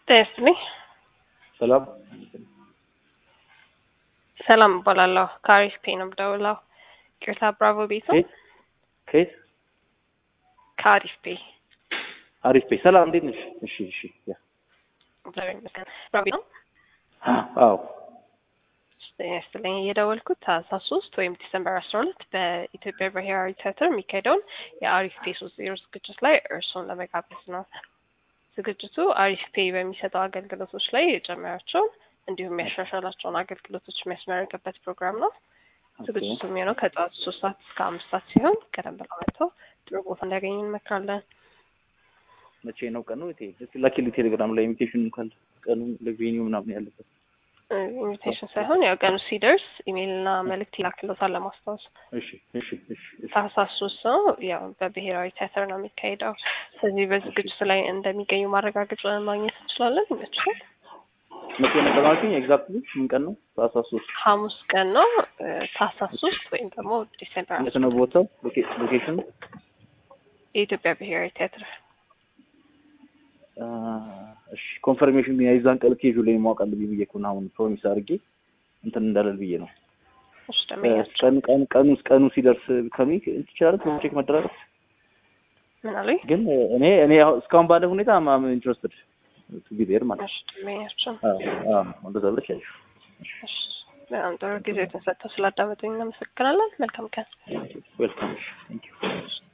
ጤና ይስጥልኝ። ሰላም ሰላም እባላለሁ። ከአሪፍ ፔ ነው የምደውለው። ቅርታ ብራቮ ቤት ነው። ከየት ከየት? ከአሪፍ ፔ አሪፍ ቤት። ሰላም እንዴት ነሽ? እሺ እሺ። ያ እግዚአብሔር ይመስገን። ብራቮ ነው። አዎ ጤና ይስጥልኝ። የደወልኩት ታህሳስ ሶስት ወይም ዲሰምበር አስራ ሁለት በኢትዮጵያ ብሔራዊ ቲያትር የሚካሄደውን የአሪፍ ፔ ሶስት ዜሮ ዝግጅት ላይ እርስዎን ለመጋበዝ ነው። ዝግጅቱ አሪፍ ፔ በሚሰጠው አገልግሎቶች ላይ የጨመራቸውን እንዲሁም የሚያሻሻላቸውን አገልግሎቶች የሚያስመረቅበት ፕሮግራም ነው። ዝግጅቱ የሚሆነው ከጠዋቱ ሶስት ሰዓት እስከ አምስት ሰዓት ሲሆን ቀደም ብለው መጥተው ጥሩ ቦታ እንዲያገኙ እንመክራለን። መቼ ነው ቀኑ? እቴ እስኪ ላኪልኝ ቴሌግራም ላይ ኢንቪቴሽን ካለ ቀኑ ለቬኒው ምናምን ያለበት ኢንቪቴሽን ሳይሆን ያው ቀኑ ሲደርስ ኢሜይልና መልእክት ይላክሎታል ለማስታወስ። እሺ እሺ እሺ እሺ ታህሳስ ሶስት ነው። ያው በብሔራዊ ቲያትር ነው የሚካሄደው። ስለዚህ በዝግጅቱ ላይ እንደሚገኙ ማረጋገጫ ማግኘት እንችላለን። ይመችላል። መቼ ነው ቀናችን? ኤግዛክትሊ ምን ቀን ነው? ታህሳስ ሶስት ሐሙስ ቀን ነው እ ታህሳስ ሶስት ወይም ደግሞ ዲሴምበር የት ነው ቦታው? ሎኬሽን የኢትዮጵያ ብሔራዊ ቲያትር እሺ ኮንፈርሜሽን የዛን ቀን ኬጁ ላይ ማወቅ አለብኝ ብዬ እኮ ነው አሁን ፕሮሚስ አድርጌ እንትን እንዳለል ብዬ ነው። እሱ ደመኛቸው ቀን ቀን ቀኑ ቀኑ ሲደርስ ከሚ ትችላለህ ቼክ መደራረግ ምን አሉኝ? ግን እኔ እኔ አሁን እስካሁን ባለ ሁኔታ ማም ኢንትረስትድ ቱ ቢ ዴር ማለት እሺ ደመኛቸው አዎ አዎ እንደዛ ብለሽ ያልሽ እሺ በጣም ጥሩ ጊዜ ተሰጥተው ስላዳመጡኝ እናመሰግናለን። መልካም ቀን። ዌልካም ቴንክ ዩ